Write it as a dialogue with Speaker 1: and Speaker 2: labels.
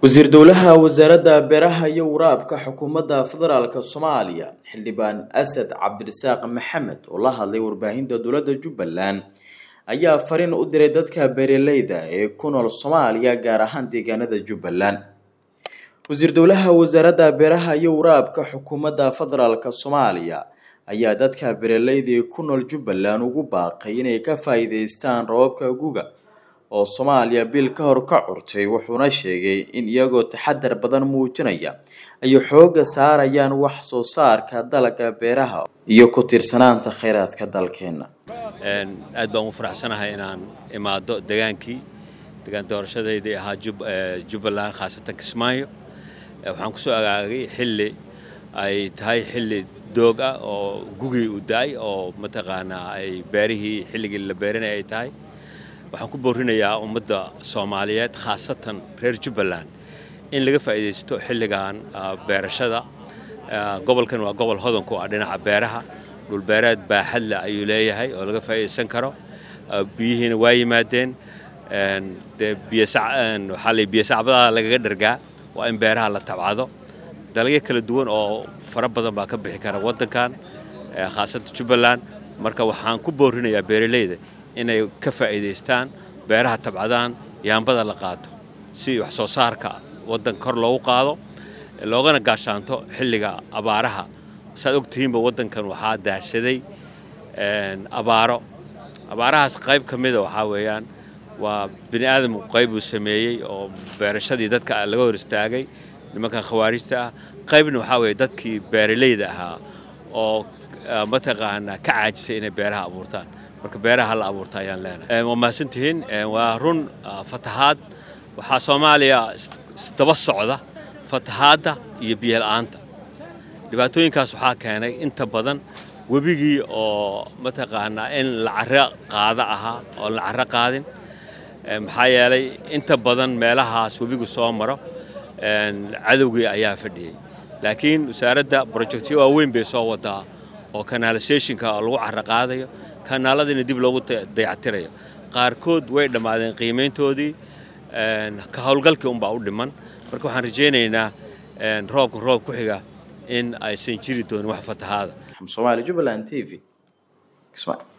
Speaker 1: wasiir dowlaha wasaaradda beeraha iyo waraabka xukuumadda federaalk soomaaliya xildhibaan asad cabdirasaaq maxamed oo la hadlay warbaahinta dowladda jubbaland ayaa fariin u diray dadka beeraleyda ee ku nool soomaaliya gaar ahaan deegaanada jubbaland wasiir dowlaha wasaaradda beeraha iyo waraabka xukuumadda federaalk soomaaliya ayaa dadka beeraleyda ee ku nool jubbaland ugu baaqay inay ka faa-iideystaan roobabka guga oo soomaaliya bil ka hor ka curtay wuxuuna sheegay in iyagoo taxadar badan muujinaya ay xooga saarayaan wax soo saarka dalagga beeraha iyo ku tiirsanaanta kheyraadka dalkeena
Speaker 2: aad baan u faraxsanahay inaan imaado degaankii degaan doorashadeydii ahaa jubbaland khaasatan kismaayo waxaan kusoo agaagay xilli ay tahay xilli doog ah oo gugii u da-ay oo mataqaanaa ay beerihii xilligii la beerinay ay tahay waxaan ku boorinayaa ummadda soomaaliyeed khaasatan reer jubbaland in laga faa'iidaysto xilligan beerashada gobolkan waa gobol hodanku ah dhinaca beeraha dhulbeereed baaxadle ayuu leeyahay oo laga faa'iidaysan karo biyihiina waa yimaadeen dee waxaa la biyosacbadaha lagaga dhargaa waa in beeraha la tabcado dalagyo kala duwan oo fara badan baa ka bixi kara waddankan khaasatan jubbaland marka waxaan ku boorinayaa beeraleyda inay ka faa'iidaystaan beeraha tabcadaan yaambada la qaato si wax soo saarka waddanka kor loogu qaado loogana gaashaanto xilliga abaaraha saad ogtihiinba waddankan waxaa daashaday abaaro abaarahaas qayb ka mida waxaa weeyaan waa bini aadamku qayb uu sameeyey oo beerashadii dadka laga hor istaagay nimankan khawaarijta ah qaybna waxaa weeye dadkii beeraleyda ahaa oo mataqaanaa ka caajisay inay beeraha abuurtaan marka beeraha la abuurta ayaan leenahay waa mahadsantihiin waa run fatahaad waxaa soomaaliya daba socda fatahaadda iyo biyola'aanta dhibaatooyinkaas waxaa keenay inta badan webigii oo mataqaanaa in la caro qaada ahaa oo la caro qaadin maxaa yeelay inta badan meelahaas webigu soo maro cadowgii ayaa fadhiyey laakiin wasaaradda brojectyo waaweyn bay soo wadaa oo canalisationka lagu caro qaadayo kanaaladiina dib loogu dayactirayo qaarkood way dhammaadeen qiimayntoodii ka howlgalkii unbaa u dhiman marka waxaan rajaynaynaa roobka roob ku xiga in aysan jiri doonin wax fatahaada
Speaker 1: somaali jubbaland t v